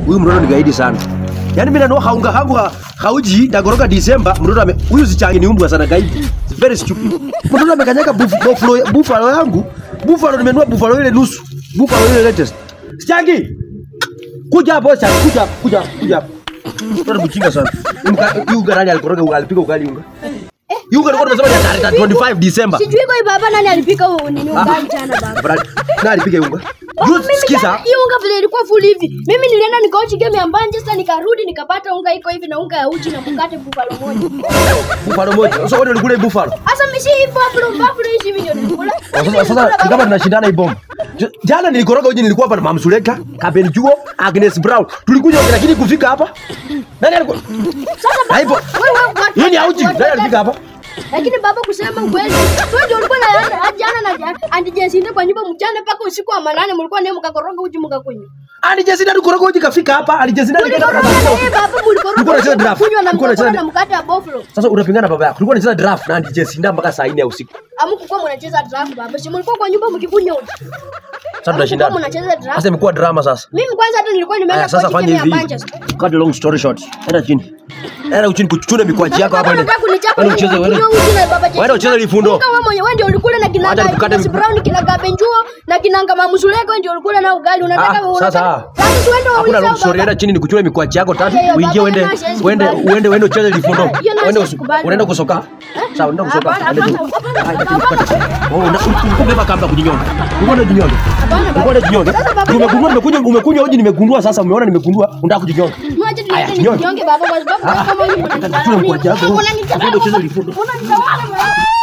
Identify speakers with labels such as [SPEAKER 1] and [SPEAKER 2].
[SPEAKER 1] Huyu mtoto ni gaidi sana. Yaani mimi nanua haunga hangu ha, hauji ndagoroka Disemba mtoto ame huyu sichangi ni umbwa sana gaidi. Very stupid. Mtoto amekanyaga buff- buffalo buffalo yangu. Buffalo nimenunua buffalo ile nusu. Buffalo ile latest. Sichangi. Kuja hapo sasa, kuja hapa, kuja hapa, kuja hapa. Mtoto mchinga sana. Unga unga nani alikoroga unga alipika ugali unga. Unga alikuwa tunasema ni tarehe 25 Disemba.
[SPEAKER 2] Sijui kwa hii baba nani alipika huu nini ugali jana baba.
[SPEAKER 1] Brad, nani alipika unga?
[SPEAKER 2] Oh,
[SPEAKER 1] Juice,
[SPEAKER 2] mimi
[SPEAKER 1] sikiza.
[SPEAKER 2] jana hii unga vile ilikuwa full hivi. Mimi nilienda nikaochi game ya Manchester nikarudi nikapata unga iko hivi na unga ya uji na mkate buffalo moja.
[SPEAKER 1] Buffalo moja. Sasa wewe ulikula hii buffalo.
[SPEAKER 2] Sasa mimi si hii buffalo buffalo hizi hivi ndio nilikula.
[SPEAKER 1] Sasa sasa ni kama tunashindana hii bomba. J- Jana nilikoroga uji nilikuwa hapa na Mama Suleka, Kaben Juo, Agnes Brown. Tulikuja wote lakini kufika hapa. Nani alikuwa?
[SPEAKER 2] Sasa baba,
[SPEAKER 1] Haipo.
[SPEAKER 2] wewe wewe
[SPEAKER 1] Hii ni auji. Nani alifika hapa?
[SPEAKER 2] Lakini baba kusema kweli, wewe ndio ulikuwa na jana na jana andi jesinde kwa nyumba mchana mpaka usiku wa manane mlikuwa ndio mkakoroga uji mkakunywa.
[SPEAKER 1] Ali Jesina alikoroga uji kafika hapa. Ali Jesina alikaenda
[SPEAKER 2] Mlikoroga na yeye baba
[SPEAKER 1] Ulikuwa
[SPEAKER 2] mlikoroga
[SPEAKER 1] unacheza draft.
[SPEAKER 2] kunywa na
[SPEAKER 1] Ulikuwa
[SPEAKER 2] mkakula
[SPEAKER 1] unacheza-
[SPEAKER 2] na mkate wa buffalo.
[SPEAKER 1] Sasa unapingana baba yako. Tulikuwa tunacheza draft na Ali Jesina mpaka saa 4 ya usiku.
[SPEAKER 2] Amkuwa mnacheza draft baba. Si mlikuwa kwa nyumba mkikunywa uji.
[SPEAKER 1] Sasa tunashindana.
[SPEAKER 2] mnacheza draft.
[SPEAKER 1] Sasa imekuwa drama sasa.
[SPEAKER 2] Mimi kwanza hata nilikuwa nimeenda
[SPEAKER 1] Aya, sasa
[SPEAKER 2] kwa
[SPEAKER 1] fanya
[SPEAKER 2] timu ya
[SPEAKER 1] hivi.
[SPEAKER 2] Manchester.
[SPEAKER 1] Cut a long story short. Enda chini. Enda chini kuchuchuna mikwaji yako hapa.
[SPEAKER 2] Unataka kunichapa
[SPEAKER 1] Wewe ucheze wewe.
[SPEAKER 2] kunywa uji na baba
[SPEAKER 1] Wewe ucheze lifundo.
[SPEAKER 2] Kama mwenye wewe ndio ulikula na kina
[SPEAKER 1] Wacha nikukate
[SPEAKER 2] Agnes
[SPEAKER 1] miguu.
[SPEAKER 2] Brown kina Gabenjuo na kina Ngama Musuleko wewe ndio ulikula na ugali unataka
[SPEAKER 1] Ah, sasa.
[SPEAKER 2] Sasa si uende
[SPEAKER 1] Hakuna
[SPEAKER 2] waulize
[SPEAKER 1] long story. Enda chini nikuchune mikwaji yako tatu.
[SPEAKER 2] Ayo,
[SPEAKER 1] Uingie
[SPEAKER 2] baba,
[SPEAKER 1] uende
[SPEAKER 2] na siwezi
[SPEAKER 1] uende
[SPEAKER 2] kubali.
[SPEAKER 1] uende uende ucheze lifundo.
[SPEAKER 2] Hiyo na
[SPEAKER 1] Uende
[SPEAKER 2] siwezi kubali.
[SPEAKER 1] unaenda kusoka. Sawa, unaenda kusoka.
[SPEAKER 2] Hapana,
[SPEAKER 1] Enda juu.
[SPEAKER 2] hapana, hapana,
[SPEAKER 1] Haya, chini, Oh, una- ulikuwa umebeba kamba kujinyonga. Ulikuwa unajinyonga.
[SPEAKER 2] Hapana, baba.
[SPEAKER 1] Ulikuwa unajinyonga.
[SPEAKER 2] Sasa baba,
[SPEAKER 1] Umegundua nimekunywa umekunywa hoji nimegundua sasa umeona nimegundua unataka kujinyonga.
[SPEAKER 2] Mwache
[SPEAKER 1] Aya,
[SPEAKER 2] niende
[SPEAKER 1] jinyonge.
[SPEAKER 2] nijinyonge baba kwa sababu kama hivi
[SPEAKER 1] Ujue mkwaji yako.
[SPEAKER 2] unanitawala.
[SPEAKER 1] Uende ucheze lifundo.
[SPEAKER 2] Unanitawala.